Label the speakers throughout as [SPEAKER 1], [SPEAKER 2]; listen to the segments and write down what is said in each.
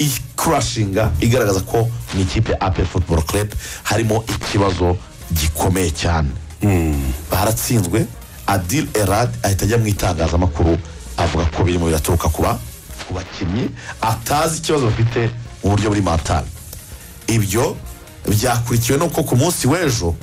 [SPEAKER 1] ikurashinga igaragaza ko ni ikipe ape futuboro kerepe harimo ikibazo gikomeye cyane baratsinzwe adil erad ahita ajya mu itangazamakuru avuga ko birimo biraturuka ku ba- ku bakinnyi atazi ikibazo bafite mu buryo buri matari ibyo byakurikiwe nuko ku munsi w'ejo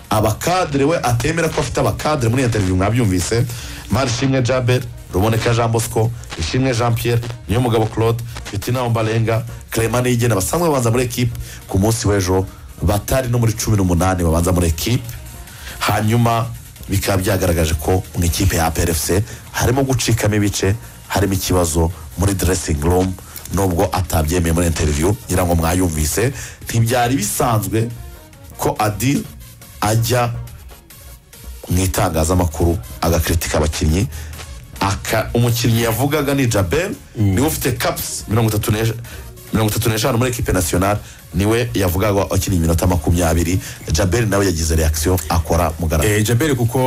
[SPEAKER 1] abakadire we atemera ko afite abakadire muri interiviyu mwabyumvise marishimwe jaber ruboneka jean bosco ishimwe jean pierre niyomugabo claude fitina ombarenga clement niyigena basanzwe babanza muri ekipe ku munsi w'ejo batari no muri cumi n'umunani babanza muri ekipe hanyuma bikaba byagaragaje ko mu ikipe ya APRFC harimo gucikamo ibice harimo ikibazo muri dressing room nubwo atabyemeye muri interview ngira ngo mwayumvise ntibyari bisanzwe ko adil ajya mu itangazamakuru agakritika abakinnyi aka umukinnyi yavugaga ni jabel niwe ufite caps mirongo itatu n'esh- mirongo itatu n'eshanu muri ekipe nasiyonari niwe yavugaga akina iminota makumyabiri jabel nawe yagize reakisiyo akora mugaragaro
[SPEAKER 2] Eh, jaberi kuko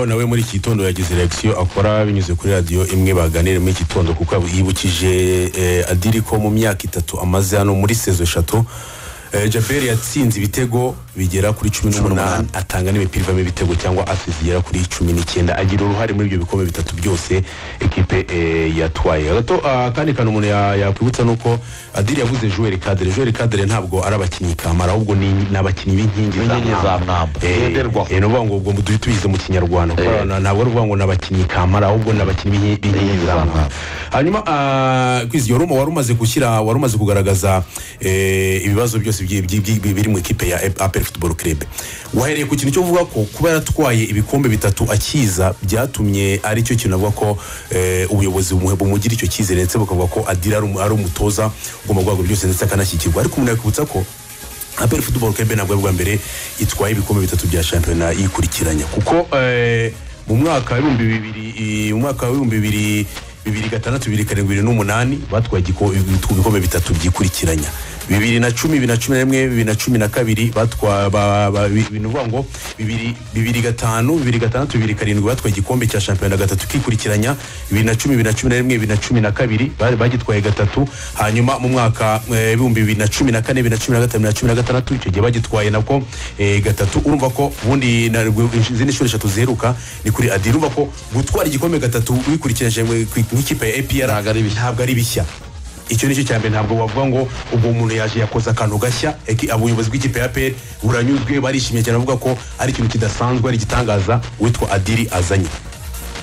[SPEAKER 2] nawe muri iki gitondo yagize reakisiyo akora binyuze kuri radiyo imwe baganira muri iki gitondo kuko yibukije eh, adiri ko mu myaka itatu amaze hano muri sezo eshatu eh, jaberi yatsinze ibitego bigera kuri cumi n'umunani atanga n'imipira ivamo ibitego cyangwa asize igera kuri cumi n'icyenda agira uruhare muri ibyo bikombe bitatu byose ekipe eh, yatwaye gato akandi kantu umuntu ya- yakwibutsa ni uko adiri yavuze joueur cadre joueur cadre ntabwo ari abakinnyi kamara ahubwo ni ni abakinnyi b'inkingi za
[SPEAKER 1] B'inkingi za mwamba. Ngenderwaho.
[SPEAKER 2] mwamba Eh, ni ukuvuga ngo ubwo duhite tubize mu kinyarwanda kuko
[SPEAKER 1] Eh.
[SPEAKER 2] na- ntabwo ari ukuvuga ngo ni abakinnyi kamara ahubwo ni abakinnyi b'inki- b'inkingi za mwamba hanyuma ah, kwizi yoruma wari umaze gushyira wari umaze kugaragaza eh, ibibazo byose by'i- by'i- by'i- biri mu ikipe ya apel football club wahereye ku kintu cyo kuvuga ko kuba yaratwaye ibikombe bitatu akiza byatumye ari cyo kintu avuga ko eh, ubuyobozi bumuhe- bumugira icyo cyizere ndetse bukavuga ko adira ari umu- ari umutoza ugomba guhabwa byose ndetse akanashyigikirwa ariko umuntu yakwibutsa ko aperi futuboro kebe ntabwo ari ubwa mbere itwaye ibikombe bitatu bya shampiyona yikurikiranya kuko eh, mu mwaka w'ibihumbi bibiri i- mu mwaka w'ibihumbi bibiri bibiri gatandatu bibiri karindwi bibiri n'umunani batwaye igiko- ibikombe bitatu byikurikiranya bibiri na cumi bibiri na cumi na rimwe bibiri na cumi na kabiri batwa ba- ba- bi- ni ukuvuga ngo bibiri bibiri gatanu bibiri gatandatu bibiri karindwi batwaye igikombe cya shampiyona gatatu kikurikiranya bibiri na cumi bibiri na cumi na rimwe bibiri na cumi na kabiri bari bagitwaye gatatu hanyuma mu mwaka eh, ibihumbi bibiri na cumi na kane bibiri na cumi na gatanu bibiri na cumi na gatandatu icyo gihe bagitwaye nako eh, gatatu urumva ko ubundi na- izindi nshuro eshatu ziheruka ni kuri adi urumva ko gutwara igikombe gatatu wikurikiranyije mu- ku- nk'ikipe ya APR
[SPEAKER 1] Ntabwo ari bishya.
[SPEAKER 2] ntabwo ari bishya icyo nicyo cya mbere ntabwo wavuga ngo ubwo umuntu yaje yakoze akantu gashya eki- ubuyobozi bw'ikipe ya peri buranyuzwe barishimye cyane bavuga ko ari ikintu kidasanzwe ari igitangaza uwitwa adiri azanye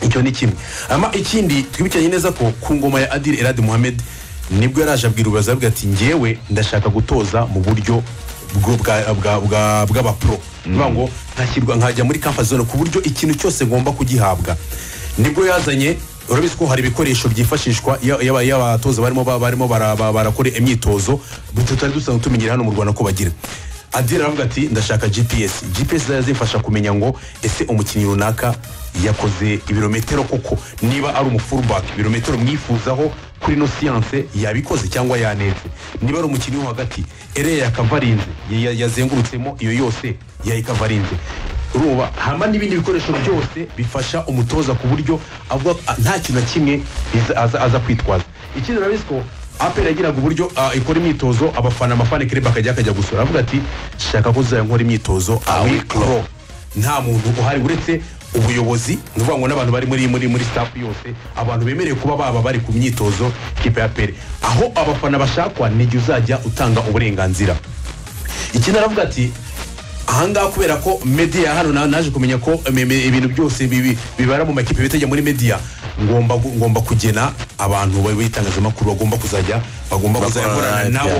[SPEAKER 2] icyo ni kimwe ama ikindi twibukiranye neza ko ku ngoma ya adiri eradi muhammed nibwo yaraje abwira ubuyobozi aravuga ati ngewe ndashaka gutoza mu buryo bwo- bwa- bwa- bwa- bw'abapro bivuga ngo nkashyirwa nkajya muri kampa zone ku buryo ikintu cyose ngomba kugihabwa nibwo yazanye urabizi ko hari ibikoresho byifashishwa iyo iyo aba- iyo abatoza barimo ba- barimo bara- ba- barakora imyitozo tutari dusanzwe tumenyera hano mu rwanda ko bagira adira aravuga ati ndashaka gps gps zari zimfasha kumenya ngo ese umukinnyi runaka yakoze ibirometero koko niba ari umufullback ibirometero mwifuzaho kuri ino siyanse yabikoze cyangwa yanetse niba ari umukinnyi wo hagati ereya yakavarinze ya- yazengurutsemo iyo yose yayikavarinze ruba hama n'ibindi bikoresho byose bifasha umutoza ku buryo avuga a- nta kintu na kimwe biza- aza, aza kwitwaza ikindi urabizi ko apel yagiraga uburyo ah, ikora imyitozo abafana amafana kereba akajya akajya gusura avuga ati shaka ko uzajya nkora imyitozo awikoro nta muntu uhari uretse ubuyobozi ni ukuvuga ngo n'abantu bari muri muri muri staff yose abantu bemerewe kuba baba bari ku myitozo kipe ya peri aho abafana bashakwa n'igihe uzajya utanga uburenganzira ikindi aravuga ati ahangaha kubera ko media hano na- naje kumenya ko ime- ime- ibintu byose bibi- bibara mu makipe bitajya muri media ngomba gu- ngomba kugena abantu ba- b'itangazamakuru bagomba kuzajya bagomba kuzajya
[SPEAKER 1] Bakorana
[SPEAKER 2] gukorana
[SPEAKER 1] na
[SPEAKER 2] nabo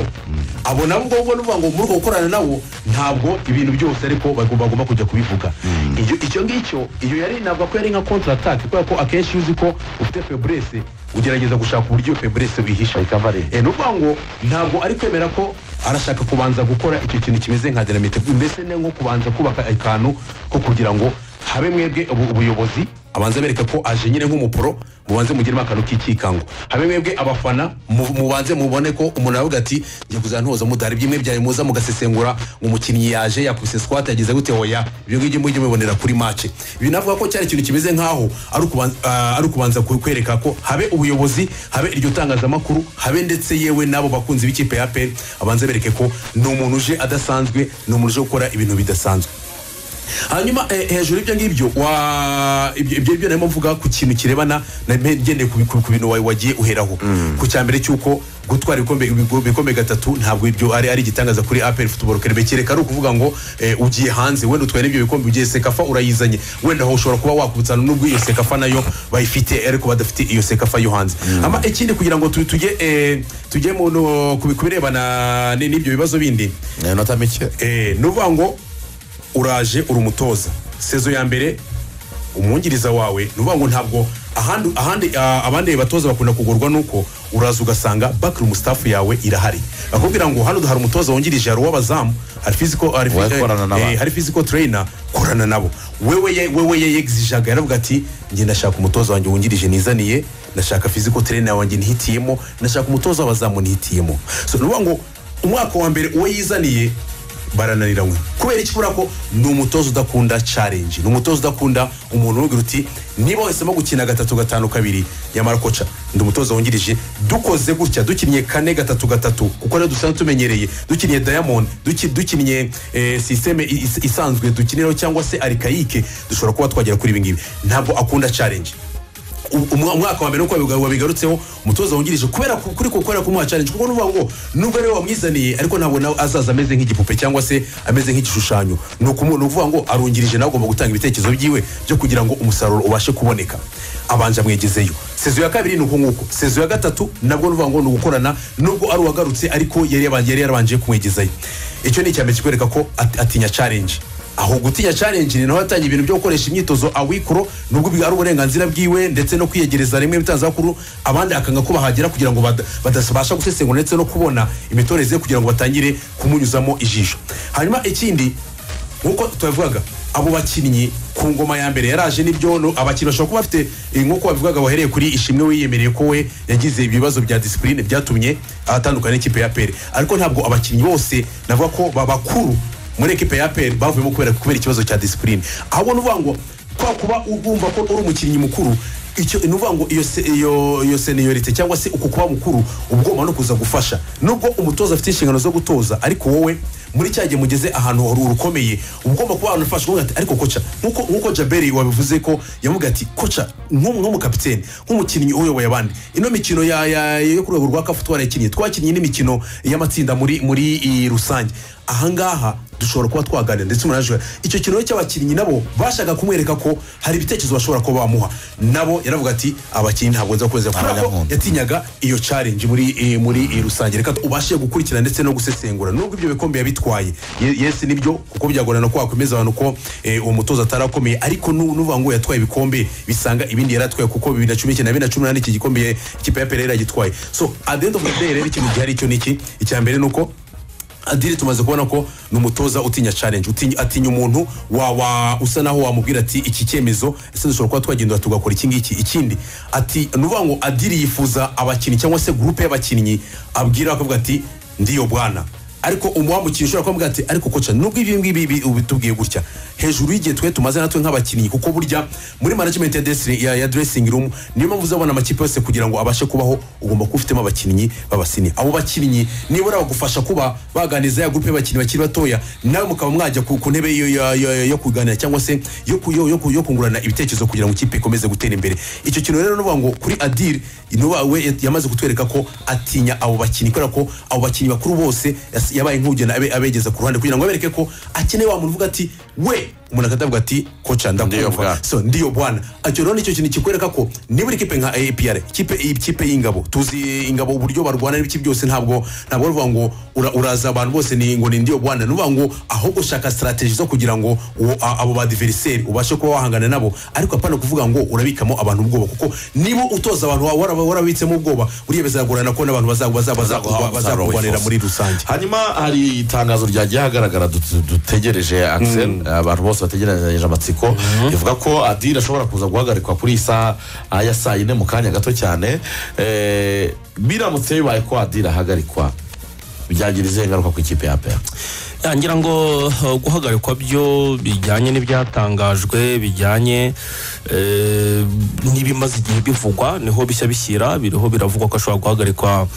[SPEAKER 2] abo nabo ubwo ngubwo ni ukuvuga ngo muri uko gukorana nabo ntabwo ibintu byose ariko bago- bagomba kujya kubivuga Icyo- icyo ngicyo iyo yari navuga ko yari nka kontra atake kubera ko akenshi iyo uzi ko ufite feburese ugerageza gushaka uburyo feburese wihisha
[SPEAKER 1] Recovery.
[SPEAKER 2] Eh, ni ukuvuga ngo ntabwo ari kwemera ko arashaka kubanza gukora icyo kintu kimeze nka dinamite mbese ni nko kubanza kubaka akantu ko kugira ngo habe mwebwe ubu- ubuyobozi abanza bereka ko aje nyine nk'umuporo mubanze mugiremo akantu k'ikikango habe mwebwe abafana mu- mubanze mubone ko umuntu aravuga ati njye kuza ntoza mudari byimwe byari muza mugasesengura ngo umukinnyi yaje yakubise squat yagize gute hoya ibyo ngibyo mujye mubibonera kuri match binavuga ko cyari ikintu kimeze nk'aho ari ukuban- ah, ari ukubanza ku- kwereka ko habe ubuyobozi habe iryo tangazamakuru habe ndetse yewe n'abo bakunzi b'ikipe ya peri abanza bereke ko ni umuntu uje adasanzwe ni umuntu uje gukora ibintu bidasanzwe hanyuma eh, hejuru y'ibyo ngibyo wa- ibyo ibyo ngibyo narimo mvuga ku kintu kirebana na- ngendeye ku ku- ku bintu wa- wagiye uheraho ku cya mbere cy'uko gutwara ibikombe- ibigo- ibikombe gatatu ntabwo ibyo ari ari igitangaza kuri apel futuboro kerebe kereka ari ukuvuga ngo eh, ugiye hanze wenda utwaye n'ibyo bikombe ugiye sekafa urayizanye wenda aho ushobora kuba wakubutsana n'ubwo iyo sekafa nayo bayifite ariko badafite iyo sekafa yo hanze ama ikindi kugira ngo tu- tujye eh, tujye mu no- ku ku birebana n- n'ibyo bibazo bindi
[SPEAKER 1] ni inota mike
[SPEAKER 2] Eh, ni ukuvuga ngo uraje uri umutoza sezo ya mbere umwungiriza wawe ni ukuvuga ngo ntabwo ahandi ahandi ah, abandi batoza bakunda kugorwa nuko uraza ugasanga backroom staff yawe irahari akubwira ngo hano hari umutoza wungirije hari uw'abazamu hari physical hari,
[SPEAKER 1] Wowe korana n'abandi.
[SPEAKER 2] eh, hari physical trainer korana nabo wewe ye- wewe ye yegizijaga yaravuga ati njye ndashaka umutoza wanjye wungirije nizaniye ndashaka physical trainer wanjye nihitiyemo ndashaka umutoza w'abazamu nihitiyemo so ni ukuvuga ngo umwaka wa mbere uwo yizaniye barananiranywe kubera iki kubera ko ni umutoza udakunda challenge ni umutoza udakunda umuntu uvuga uti niba wahisemo gukina gatatu gatanu kabiri nyamara koca ndi umutoza wungirije dukoze gutya dukinnye kane gatatu gatatu kuko ariyo dusanzwe tumenyereye dukinnye diamond duki- dukinnye eh, sisiteme i- is- isanzwe dukiniraho cyangwa se arikayike dushobora kuba twagera kuri ibi ngibi ntabwo akunda challenge Um- umwa- umwaka wa mbere uko wabiga- wabigarutseho umutoza wungirije kubera ku- kuri gukorera kumuha challenge kuko nuvuga ngo nubwo ariwe wamwizaniye ariko ntabwo nawe azaza ameze nk'igipupe cyangwa se ameze nk'igishushanyo ni ukumu- ni ukuvuga ngo arungirije nawe agomba gutanga ibitekerezo byiwe byo kugira ngo umusaruro ubashe kuboneka abanza mwegezeyo sezo ya kabiri ni uko nguko sezo ya gatatu nabwo nuvuga ngo ni ugukorana nubwo ari uwagarutse ariko yari yaba- yari yarabanje kumwegezayo icyo ni icyambere kikwereka ko at- atinya challenge aho gutinya challenge ni naho yatangiye ibintu byo gukoresha imyitozo awikoro nubwo bi- ari uburenganzira bwiwe ndetse no kwiyegereza rimwe mu bitangazamakuru abandi akanga ko bahagera kugira ngo bada- badabasha gusesengura ndetse no kubona imitoreze ye kugira ngo batangire kumunyuzamo ijisho hanyuma ikindi nk'uko tubivugaga abo bakinnyi ku ngoma ya mbere yaraje n'ibyo no- abakinnyi bashobora kuba bafite eh, nk'uko babivugaga wahereye kuri ishimwe wiyemereye ko we yagize ibibazo bya disipurine byatumye atandukana n'ikipe ya pere ariko ntabwo abakinnyi bose navuga ko babakuru muri ekipe ya peri bavuyemo kubera kubera ikibazo cya disipurine ahubwo ni ukuvuga ngo kwa kuba ugumva ko uri umukinnyi mukuru icyo ni ukuvuga ngo iyo se- iyo iyo seniorite cyangwa se uko kuba mukuru uba ugomba no kuza gufasha nubwo umutoza afite inshingano zo gutoza ariko wowe muri cya gihe mugeze ahantu ru- rukomeye uba ugomba kuba ahantu ufasha ukavuga ati ariko koca nkuko nkuko jaberi wabivuze ko yavuga ati koca nk'umu- nk'umukapiteni nk'umukinnyi uyoboye abandi ino mikino ya ya- yo ku rwego rwa kafu twarayikinnye twakinnye n'imikino y'amatsinda muri muri iyi rusange ahangaha dushobora kuba twaganira ndetse umuntu arajuga icyo kintu cy'abakinnyi nabo bashaka kumwereka ko hari ibitekerezo bashobora kuba bamuha nabo yaravuga ati abakinnyi ntabwo nza kweza kubera ko
[SPEAKER 1] Abanyankunda.
[SPEAKER 2] yatinyaga iyo challenge muri eh, muri eh, rusange reka ubashe gukurikira ndetse no gusesengura nubwo ibyo bikombe yabitwaye Ye- yes nibyo kuko byagorana ko wakwemeza abantu ko eh, uwo mutoza atarakomeye ariko nu- nuvuga ngo yatwaye ibikombe bisanga ibindi yari atwaye kuko bibiri na cumi n'icyenda na bibiri na cumi n'umunani iki gikombe ye- ikipe ya pele yaragitwaye so at the end of the day rero ikintu gihari cyo ni iki icya mbere ni uko adire tumaze kubona ko ni umutoza utinya challenge utinya, atinya umuntu wa, wa usa naho wamubwira ati iki cyemezo ese dushobora kuba twagenda tugakora iki ngiki ikindi ati ni ukuvuga ngo adire yifuza abakinnyi cyangwa se gurupe y'abakinnyi abwira akavuga ati ndiyo bwana ariko umuwambukiye ushobora kumubwira ati ariko koca nubwo ibi ngibi bi- ubitubwiye gutya hejuru y'igihe twe tumaze natwe nk'abakinnyi kuko burya muri management ya dressing, ya, ya dressing room niyo mpamvu uzabona amakipe yose kugira ngo abashe kubaho ugomba kuba ufitemo abakinnyi b'abasini abo bakinnyi nibura bagufasha kuba baganiriza ya gurupe y'abakinnyi bakiri batoya nawe mukaba mwajya ku, ku ntebe yo, yo, yo, yo kuganira cyangwa se yo, ku- yo, yo, ku- yo kungurana ibitekerezo kugira ngo ikipe ikomeze gutera imbere icyo kintu rero nuvuga ngo kuri adire nuba we yat- yamaze kutwereka ko atinya abo bakinnyi kubera ko abo bakinnyi bakuru bose yas- yabaye nk'ugena abe- abegeza ku ruhande kugira ngo abereke ko akeneye wa muntu uvuga ati we umuntu akatavuga ati koca
[SPEAKER 1] Ndiyo bwana."
[SPEAKER 2] ndakumva so ndiyo bwana icyo rero nicyo kintu kikwereka ko niba ikipe nka APR ikipe ikipe y'ingabo tuzi ingabo uburyo barwana n'ibice byose ntabwo ntabwo ruvuga ngo ura- uraza abantu bose ni ngo ni ndiyo bwana nuvuga ngo ahubwo ushaka strategy zo kugira ngo uwo- a- abo ba adversaire ubashe kuba wahangana nabo ariko apana kuvuga ngo urabikamo abantu ubwoba kuko niba utoza abantu wawe waraba- warabitsemo ubwoba buriya bizagorana ko n'abantu baza- baza- bazakurwa- bazakurwanira muri rusange
[SPEAKER 1] hanyuma hari itangazo ryagiye hagaragara dut- dutegereje axel abantu bose bose bategeranyije amatsiko ivuga ko adiri ashobora kuza guhagarikwa kuri iyi saha ya saa yine mu kanya gato cyane Eh, biramutse bibaye ko adiri ahagarikwa byagira izihe ngaruka ku ikipe ya peya
[SPEAKER 3] ngira ngo uh, guhagarikwa byo bijyanye n'ibyatangajwe bijyanye eh, n'ibimaze igihe bivugwa niho bishya bishyira biriho biravugwa ko ashobora guhagarikwa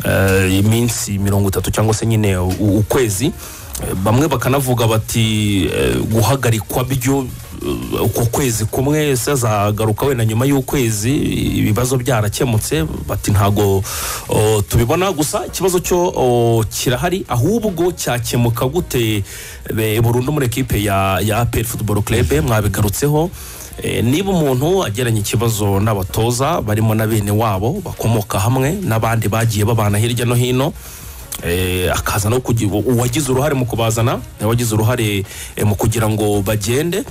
[SPEAKER 3] eh, iminsi mirongo itatu cyangwa se nyine u- ukwezi Eh, bamwe bakanavuga bati eh, guhagarikwa byo eh, uko kwezi kumwe se azagaruka wenda nyuma y'ukwezi ibibazo byarakemutse bati ntago oh, tubibona gusa ikibazo cyo oh, kirahari ahubwo cyakemuka gute eh, burundu muri ekipe ya ya APR Football Club mwabigarutseho Eh, niba umuntu ageranye ikibazo n'abatoza barimo na bene wabo bakomoka hamwe n'abandi bagiye babana hirya no hino eh, akaza no kugira uwagize uruhare mu kubazana uwagize uruhare eh, mu kugira ngo bagende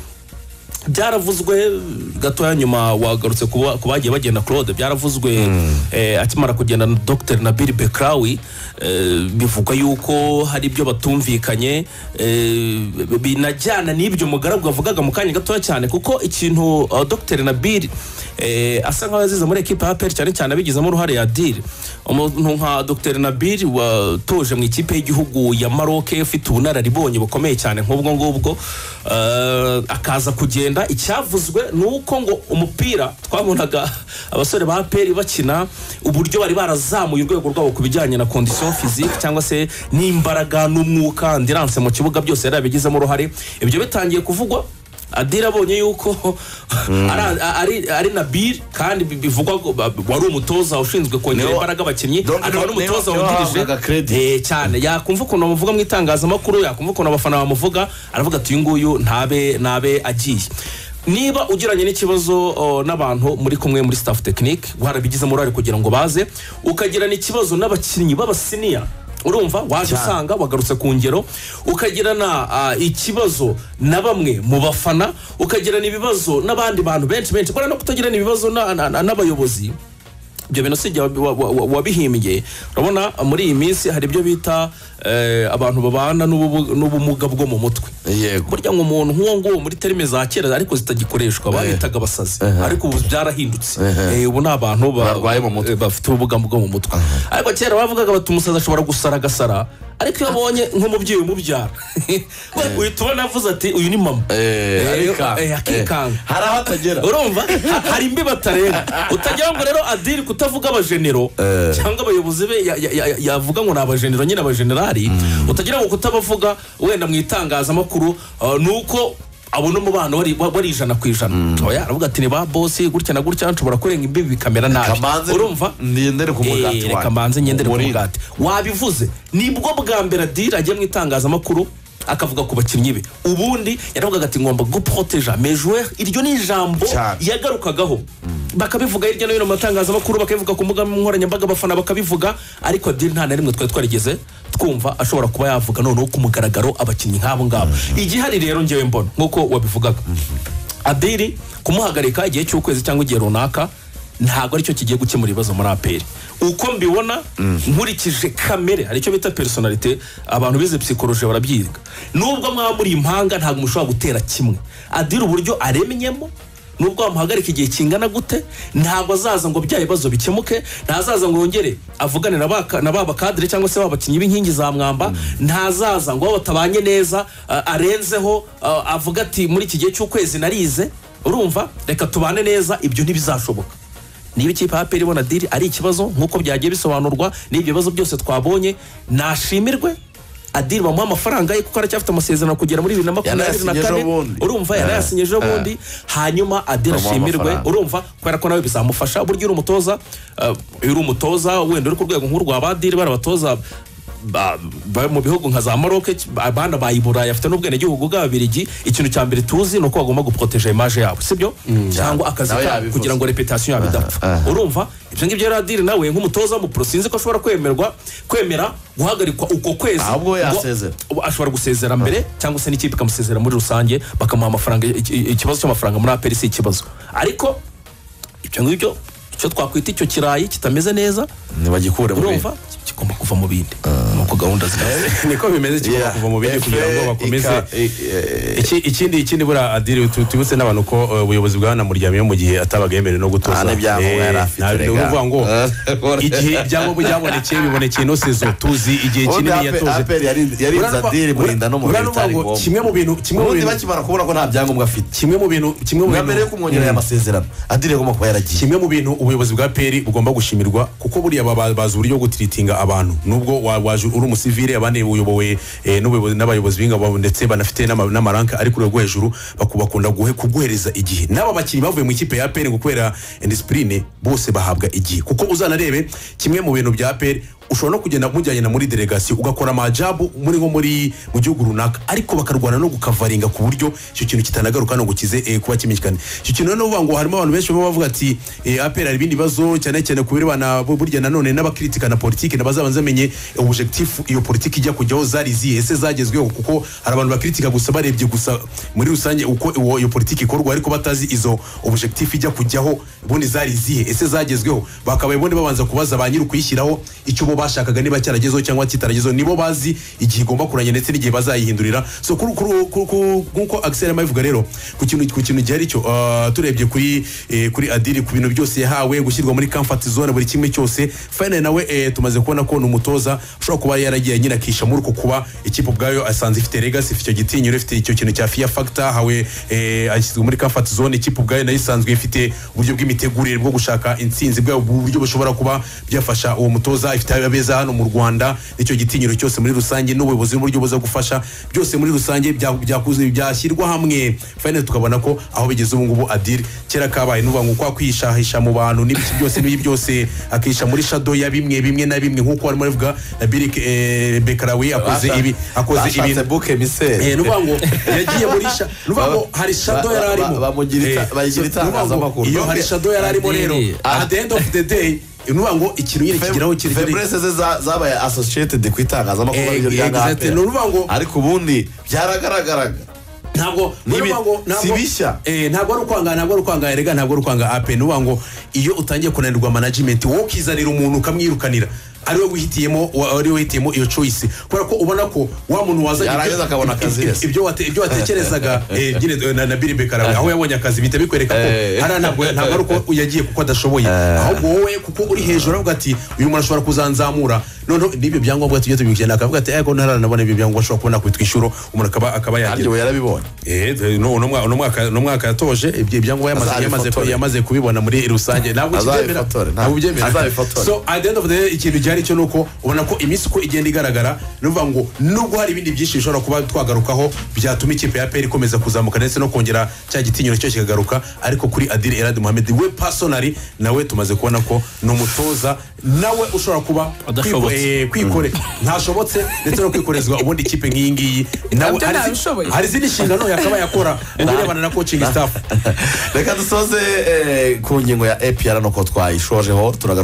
[SPEAKER 3] byaravuzwe gatoya nyuma wagarutse kuba- ku bagiye bagenda claude byaravuzwe eh, akimara kugenda na dr nabil bekrawi eh, bivugwa yuko hari ibyo batumvikanye eh, binajyana n'ibyo mugaragu yavugaga mu kanya gatoya cyane kuko ikintu uh, dr nabil eh, asa nkaho yazize muri ekipa ya peri cyane cyane abigizemo uruhare ya diri umuntu nka dr nabil watoje mu ikipe y'igihugu ya maroc ufite ubunararibonye bukomeye cyane nk'ubwo ngubwo eh, akaza kugenda icyavuzwe ni uko ngo umupira twabonaga abasore ba peri bakina uburyo bari barazamuye urwego rwabo ku bijyanye na condition physique cyangwa se n'imbaraga n'umwuka andiranse mu kibuga byose yari abigizemo uruhare ibyo bitangiye kuvugwa adira abonye yuko ari- ari ari nabil kandi bi- bivugwa ko ba- wari umutoza ushinzwe kongera
[SPEAKER 1] Niwe-
[SPEAKER 3] imbaraga abakinnyi
[SPEAKER 1] Donc,
[SPEAKER 3] akaba
[SPEAKER 1] niwe-
[SPEAKER 3] n'umutoza
[SPEAKER 1] niwe
[SPEAKER 3] wungirije
[SPEAKER 1] wahabwaga credit.
[SPEAKER 3] Eh, cyane yakumva ukuntu bamuvuga mu itangazamakuru yakumva ukuntu abafana bamuvuga aravuga ati uyu nguyu ntabe ntabe agiye niba ugiranye n'ikibazo oh, n'abantu muri kumwe muri staff tekinike warabigizemo uruhare kugira ngo baze ukagirana ikibazo n'abakinnyi b'abasiniya urumva waje usanga wagarutse ku ngero ukagirana ah, ikibazo na bamwe mu bafana ukagirana ibibazo n'abandi bantu benshi benshi kubera no kutagirana ibibazo na- na- na- n'abayobozi ibyo bintu si jye wabi- wa- wa- wa- wabihimbye urabona muri iyi minsi hari ibyo bita eh, abantu babana n'ububu- n'ubumuga bwo mu mutwe
[SPEAKER 1] yego
[SPEAKER 3] burya ngo umuntu nk'uwo nguwo muri terime za kera ariko zitagikoreshwa babitaga abasazi ariko ubu byarahindutse Eh, ubu ni abantu ba-
[SPEAKER 1] Barwaye mu mutwe.
[SPEAKER 3] eh, bafite ubumuga bwo mu mutwe ariko kera bavugaga bati umusazi ashobora gusara agasara ariko iyo abonye nk'umubyeyi umubyara uhita ubona avuze ati uyu ni mama
[SPEAKER 1] Eh,
[SPEAKER 3] Eh,
[SPEAKER 1] arikanga.
[SPEAKER 3] eh, akikanga
[SPEAKER 1] Eh, hari aho atagera
[SPEAKER 3] urumva Ha- hari imbi batareba utagira ngo rero adiri kutavuga abajenero cyangwa abayobozi be ya- ya- ya- yavuga ngo ni abajenero nyine abajenerali utagira ngo kutabavuga wenda mu itangazamakuru uh, ni uko abona umubano wari wa- wari ijana ku ijana oya aravuga ati ni ba bosi gutya na gutya nshobora kurenga imbi bikamera nabi
[SPEAKER 1] kamanze
[SPEAKER 3] urumva
[SPEAKER 1] ndendere ku mugati
[SPEAKER 3] Eh,
[SPEAKER 1] wanjye.
[SPEAKER 3] reka mbanze ngendere ku
[SPEAKER 1] Umurindi.
[SPEAKER 3] mugati wabivuze nibwo bwa mbere adiri agiye mu itangazamakuru akavuga ku bakinnyi be ubundi yaravugaga ati ngomba guporoteja mejuwe iryo ni ijambo
[SPEAKER 1] Cyane.
[SPEAKER 3] yagarukagaho bakabivuga hirya no hino mu matangazamakuru bakabivuga ku mbuga nkoranyambaga abafana bakabivuga ariko adiri nta na rimwe twari twarigeze twumva ashobora kuba yavuga noneho ku mugaragaro abakinnyi nk'abo ngabo igihari rero ngewe mbona nk'uko wabivugaga adiri kumuhagarika igihe cy'ukwezi cyangwa igihe runaka ntabwo aricyo kigiye gukemura ibibazo muri aperi uko mbibona nkurikije kamere hari icyo bita personalite abantu bize psikoloji barabyiga nubwo mwaba muri impanga ntabwo mushobora gutera kimwe adira uburyo aremyemo nubwo wamuhagarika igihe kingana gute ntabwo azaza ngo bya bibazo bikemuke ntazaza ngo yongere avugane na ba na ba bakadire cyangwa se ba bakinnyi b'inkingi za mwamba ntazaza ngo abo batabanye neza a- arenzeho a- avuga ati muri iki gihe cy'ukwezi narize urumva reka tubane neza ibyo ntibizashoboka niba ikipe ya peri ibona diri ari ikibazo nk'uko byagiye bisobanurwa n'ibyo bibazo byose twabonye nashimirwe adiri bamuha amafaranga ye kuko aracyafite amasezerano kugera muri bibiri na makumyabiri na
[SPEAKER 1] Yanayasinye
[SPEAKER 3] kane
[SPEAKER 1] ejobundi.
[SPEAKER 3] urumva yarayasinye ejo bundi hanyuma adiri
[SPEAKER 1] Bamuha
[SPEAKER 3] ashimirwe
[SPEAKER 1] amafaranga.
[SPEAKER 3] urumva kubera ko nawe bizamufasha burya uri umutoza eh, iyo uri umutoza wenda uri ku rwego nk'urwa badiri bari abatoza ba- ba- mu bihugu nka za maroke abana bayi burayi afite n'ubwenegihugu bw'ababirigi ikintu cya mbere tuzi ni uko bagomba guproteja image yabo sibyo cyangwa akazi
[SPEAKER 1] Nawe
[SPEAKER 3] kabo
[SPEAKER 1] yabivuze.
[SPEAKER 3] kugira ngo repetasiyo yabo idapfa urumva ibyo ngibyo rero adiri nawe nk'umutoza w'umupuro sinzi ko ashobora kwemerwa kwemera guhagarikwa uko kwezi
[SPEAKER 1] Ahubwo
[SPEAKER 3] ngo-
[SPEAKER 1] yasezera.
[SPEAKER 3] ubu ashobora gusezera mbere cyangwa se n'ikipe ikamusezera muri rusange bakamuha amafaranga iki- ikibazo cy'amafaranga muri aperi si ikibazo ariko ibyo ngibyo icyo twakwita icyo kirayi kitameze neza
[SPEAKER 1] ntibagikure muri
[SPEAKER 3] urumva kigomba kuva mu bindi ni uko gahunda zihagaze
[SPEAKER 2] niko bimeze kigomba
[SPEAKER 1] Yeah.
[SPEAKER 2] kuva mu bindi
[SPEAKER 1] Efe,
[SPEAKER 2] kugira ngo bakomeze
[SPEAKER 1] ika- i- e-
[SPEAKER 2] Iki- ikindi ikindi buriya adiri tu- tubutse n'abantu ko eh, ubuyobozi bwanamuryamiyeho mu gihe atabaga yemerewe no gutoza
[SPEAKER 1] nta n'ibyangombwa yari
[SPEAKER 2] Eh,
[SPEAKER 1] afite
[SPEAKER 2] nta- ni
[SPEAKER 1] rega.
[SPEAKER 2] ukuvuga ngo
[SPEAKER 1] Eh,
[SPEAKER 2] igihe ibyangombwa byabonekeye bibonekeye ino sezo tuzi igihe
[SPEAKER 1] ubundi
[SPEAKER 2] kinini
[SPEAKER 1] Apple-
[SPEAKER 2] yatoze
[SPEAKER 1] Apple yari- yarinze
[SPEAKER 2] Urabona-
[SPEAKER 1] adiri murinda no mu
[SPEAKER 2] urabona
[SPEAKER 1] bintu bitari
[SPEAKER 2] ngo
[SPEAKER 1] ngombwa
[SPEAKER 2] kimwe mu bintu kimwe mu
[SPEAKER 1] ubundi
[SPEAKER 2] bintu
[SPEAKER 1] bakimara kubona ko nta byangombwa afite
[SPEAKER 2] kimwe mu bintu kimwe mu
[SPEAKER 1] bwa
[SPEAKER 2] bintu
[SPEAKER 1] mbere yo kumwongerera aya masezerano adiri agomba kuba yaragiye
[SPEAKER 2] kimwe mu bintu ubuyobozi bwa peri bugomba gushimirwa kuko buriya baba- bazi uburyo bwo gutiritinga abantu nubwo wa- waje uri umusivile abandi uyobowe eh, n'ubuyobozi- n'abayobozi b'ingabo ndetse banafite n'ama- n'amaranka ari ku rwego rwo hejuru baku- bakunda guhe- kuguhereza igihe n'aba bakinnyi bavuye mu ikipe ya peri ngo kubera indisipurine bose bahabwa igihe kuko uzanarebe kimwe mu bintu bya peri ushobora no kugenda mujyanye na muri delegasiyo ugakora amajabu muri nko muri mu gihugu runaka ariko bakarwana no gukavaringa ku buryo icyo kintu kitanagaruka no gukize eh, kuba kimenyekana icyo kintu rero ni ukuvuga ngo harimo abantu benshi baba bavuga ati eh, APR hari ibindi bibazo cyane cyane ku birebana bu- burya nanone n'abakritikana politiki ntibazabanze bamenye objectif iyo politiki ijya kujyaho zari ziye ese zagezweho kuko hari abantu bakritika gusa barebye gusa muri rusange uko iwo- iyo politiki ikorwa ariko batazi izo objectif ijya kujyaho ubundi zari zihe ese zagezweho bakabaye ubundi babanza kubaza ba nyiri ukuyishyiraho icyo bo bashakaga niba cyaragezeho cyangwa kitaragezeho nibo bazi igihe igomba kurangira ndetse n'igihe bazayihindurira so kuri kuri kuri- kuri- nk'uko Axel arimo abivuga rero ku kintu ku kintu gihari cyo ah, turebye kuri eh, kuri adiri ku bintu byose yahawe gushyirwa muri comfort zone buri kimwe cyose finally nawe eh, tumaze kubona ko ni umutoza ushobora kuba yaragiye nyine akisha muri uko kuba ikipe ubwayo asanze ifite legacy ifite icyo gitinyiro ifite icyo kintu cya fear factor hawe eh, ashyizwe muri comfort zone ikipe ubwayo nayo isanzwe ifite uburyo bw'imitegurire bwo gushaka intsinzi bwabo uburyo bushobora kuba byafasha uwo mutoza ifite abeza hano mu Rwanda n'icyo gitinyiro cyose muri rusange n'ubuyobozi n'uburyo buza gufasha byose muri rusange bya- byakuze byashyirwa hamwe finally tukabona ko aho bigeze ubu ngubu adiri kera kabaye nuvuga ngo kwa kwishahisha mu bantu n'ibiki byose n'ibi byose akisha muri shadow ya bimwe bimwe na bimwe nk'uko barimo bavuga na Bill eh, Bekarawi akoze ibi akoze
[SPEAKER 1] Bashatse
[SPEAKER 2] ibintu
[SPEAKER 1] buke miseri
[SPEAKER 2] Eh, nuvuga ngo yagiye muri sha nuvuga ngo hari shadow yari arimo
[SPEAKER 1] Ba- ba- bamugira ita-
[SPEAKER 2] Eh,
[SPEAKER 1] bayigira
[SPEAKER 2] so, nuvuga ngo
[SPEAKER 1] itangazamakuru.
[SPEAKER 2] iyo hari shadow yari arimo rero
[SPEAKER 3] Adiri.
[SPEAKER 2] at the end of the day nuvuga ngo ikintu nyine kigeraho kiri
[SPEAKER 1] febreze ze za- zabaye associated ku itangazamakuru
[SPEAKER 2] Eh,
[SPEAKER 1] ariryo ryanga
[SPEAKER 2] exactly.
[SPEAKER 1] APR.
[SPEAKER 2] Ni ukuvuga ngo-
[SPEAKER 1] ariko ubundi byaragaragaraga
[SPEAKER 2] ntabwo
[SPEAKER 1] Nibi-
[SPEAKER 2] nuvuga ngo- ntabwo-
[SPEAKER 1] si bishya.
[SPEAKER 2] eh, ntabwo ari ukwanga ntabwo ari ukwanga erega ntabwo ari ukwanga ape nuvuga ngo iyo utangiye kunanirwa management wowe ukizanira umuntu ukamwirukanira ari we wihitiyemo wa- ari we wihitiyemo iyo choice kubera ko ubona ko wa muntu wazanye
[SPEAKER 1] Yarangiza
[SPEAKER 2] ibyo-
[SPEAKER 1] akabona akazi
[SPEAKER 2] ibyo-
[SPEAKER 1] yose.
[SPEAKER 2] ibyo wate- ibyo watekerezaga eh, nyine eh, na- na Bill Bekarawe aho yabonye akazi bihita bikwereka ko
[SPEAKER 1] Eh.
[SPEAKER 2] hariya ntabwo ntabwo ari uko yagiye kuko adashoboye ahubwo wowe kuko uri hejuru aravuga ati uyu muntu ashobora kuzanzamura noneho n'ibyo byangombwa tujye tubikurikirana akavuga ati ariko ntaranabona ibyo byangombwa ashobora kubona ku ishuro umuntu akaba akaba yagira
[SPEAKER 1] kandi we yarabibonye
[SPEAKER 2] Eh, no, no mwaka- no mwaka- no mwaka yatoje ibyo ibyangombwa yamaze- yamaze
[SPEAKER 1] Azabifotore.
[SPEAKER 2] yamaze kubibona muri rusange ntabwo kibyemera
[SPEAKER 1] Azabifotore, nta-
[SPEAKER 2] ntabwo ubyemera
[SPEAKER 1] azabifotore.
[SPEAKER 2] so at the end of the day ikintu gihari cyo nuko ubona ko iminsi uko igenda igaragara nuvuga ngo nubwo hari ibindi byinshi bishobora kuba twagarukaho byatuma ikipe ya peri ikomeza kuzamuka ndetse no kongera cya gitinyiro cyo kikagaruka ariko kuri adiri eradi muhamedi we personally nawe tumaze kubona ko ni umutoza nawe ushobora kuba
[SPEAKER 3] Adashobotse.
[SPEAKER 2] kwiko- eh, kwikore ntashobotse ndetse no kwikorezwa ubundi ikipe nk'iyi ngiyi nawe
[SPEAKER 4] Nabyo
[SPEAKER 2] hari izi-
[SPEAKER 4] ntabishoboye.
[SPEAKER 2] hari izindi nshingano yakaba yakora mu birebana na coaching staff
[SPEAKER 1] reka dusoze eh, ku ngingo ya apr nuko twayishojeho turagaruka